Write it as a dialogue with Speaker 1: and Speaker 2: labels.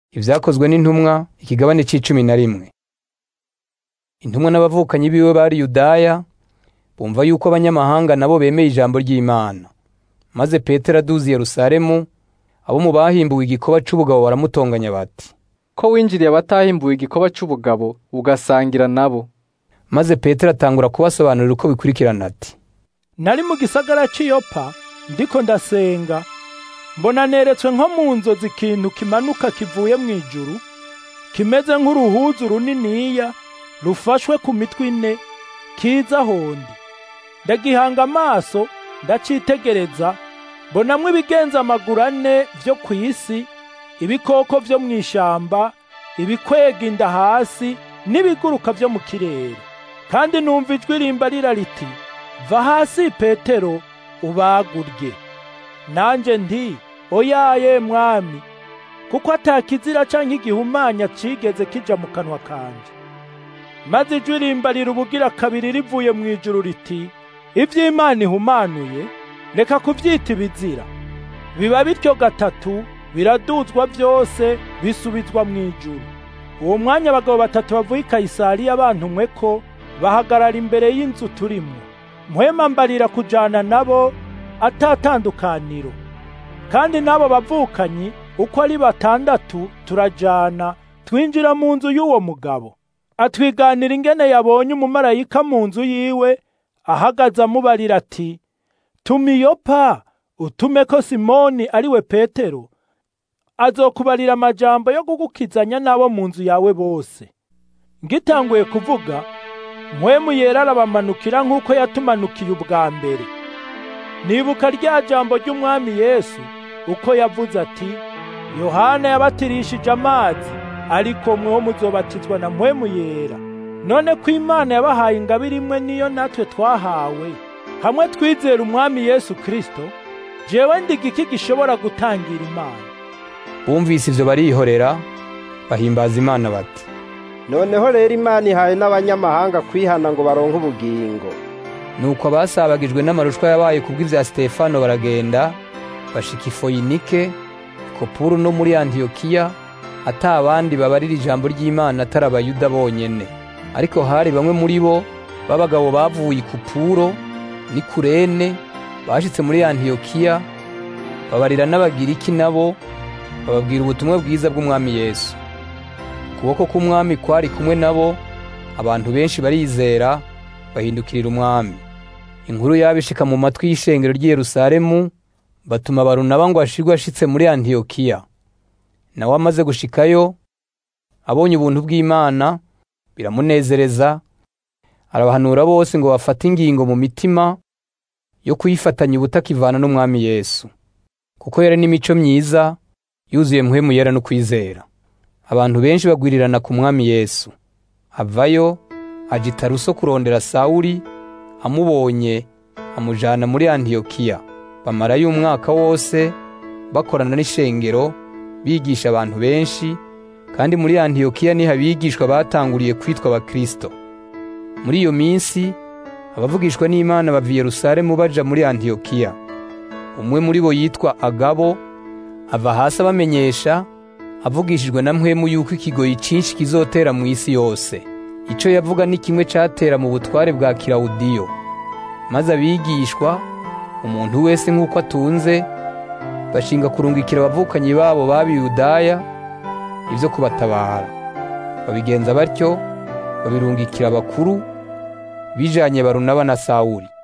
Speaker 1: Ivyakozwe n'intumwa ikigabane c'icumi na rimwe. Intumwa n'abavukanyi biwe bari Yudaya bumva yuko abanyamahanga nabo bemeye ijambo ry'Imana. Maze Petero aduze i Yerusalemu, abo mu bahimbuwe igikoba c'ubugabo baramutonganya bati,
Speaker 2: ko winjiriye abatahimbuwe igikoba c'ubugabo ugasangira nabo.
Speaker 1: maze Petero atangura kubasobanurira uko bikurikirana ati,
Speaker 3: nari mu gisagara cy'iyopa ndiko ndasenga mbona neretswe nko mu nzozi ikintu kimanuka kivuye mu ijuru kimeze nk'uruhuzu runiniya rufashwe ku mitwe ine kiza hondi ndagihanga amaso ndacitegereza mbonamwo ibigenza amaguru ane vyo ku isi ibikoko vyo mu ishamba ibikwega inda hasi n'ibiguruka vyo mu kirere kandi numva ijwi rimbarira riti va hasi petero ubagurye nanje nti oyaye mwami kuko atakizira canke igihumanya cigeze kija mu kanwa kanje maze ijwi rimbarira ubugira kabiri rivuye mu ijuru riti ivy'imana ihumanuye reka kuvyita ibizira biba bityo gatatu biraduzwa vyose bisubizwa mu ijuru uwo mwanya abagabo batatu bavuye i kayisariya bantumwe ko bahagarara imbere y'inzu turimwo mpwema mbarira kujana nabo atatandukaniro kandi n'abo bavukanyi uko ari batandatu turajana twinjira mu nzu y'uwo mugabo atwiganira ingene yabonye umumarayika mu nzu yiwe ahagaze amubarira ati tuma iyopa utume ko simoni ari we petero azokubarira amajambo yo kugukizanya n'abo mu nzu yawe bose ngitanguye kuvuga mpwemu yera arabamanukira nk'uko yatumanukiye ubwa mbere nibuka rya jambo ry'umwami yesu uko yavuze ati yohana yabatirishije amazi ariko mweho muzobatizwa na mpwemu yera none ko imana yabahaye ingabire imwe niyo natwe twahawe hamwe twizera umwami yesu kristo jewe ndiga iki gishobora gutangira imana
Speaker 1: bumvise ivyo barihorera bahimbaza Imana bati,
Speaker 4: noneho rero imana ihaye n'abanyamahanga kwihana ngo baronke ubugingo
Speaker 1: nuko abasabagijwe n'amarushwa yabaye kubw'ivya Stefano baragenda bashika i Foyinike, Kopuru no muri Antiyokiya, ata abandi babarira ijambo ry'Imana atari abayuda bonyene. Ariko hari bamwe muri bo b'abagabo bavuye i Kupuro n'i Kurene bashitse muri Antiyokiya, babarira n'Abagiriki nabo bababwira ubutumwa bwiza bw'Umwami Yesu. Ukuboko k'Umwami kwari kumwe nabo, abantu benshi barizera bahindukirira Umwami. Inkuru yabishika mu matwi y'ishengero ry'i Yerusalemu, batuma Barunaba ngo ashirwe ashitse muri Antiyokiya. Nawe amaze gushikayo, abonye ubuntu bw'Imana, biramunezereza, arabahanura bose ngo bafate ingingo mu mitima yo kuyifatanya ubutakivana n'Umwami Yesu. Kuko yari n'imico myiza, yuzuye mpwemu yera no kwizera. Abantu benshi bagwirirana ku Mwami Yesu. Avayo, aja i Taruso kurondera Sawuli, amubonye amujana muri Antiyokiya. Bamarayo umwaka wose bakorana n'ishengero, bigisha abantu benshi, kandi muri Antiyokiya niho abigishwa batanguriye kwitwa abakristo. Muri iyo minsi, abavugishwa n'Imana bava i Yerusalemu baja muri Antiyokiya. Umwe muri bo yitwa Agabo, ava hasi abamenyesha, avugishijwe na mpwemu yuko ikigoyi cinshi kizotera mu isi yose. Ico yavuga ni kimwe catera mu butware bwa Kilawudiyo. Maze abigishwa, umuntu wese nk'uko atunze, bashinga kurungikira abavukanyi babo baba Yudaya ivyo kubatabara. Babigenza batyo, babirungikira abakuru, bijanye Barunaba na Sawuli.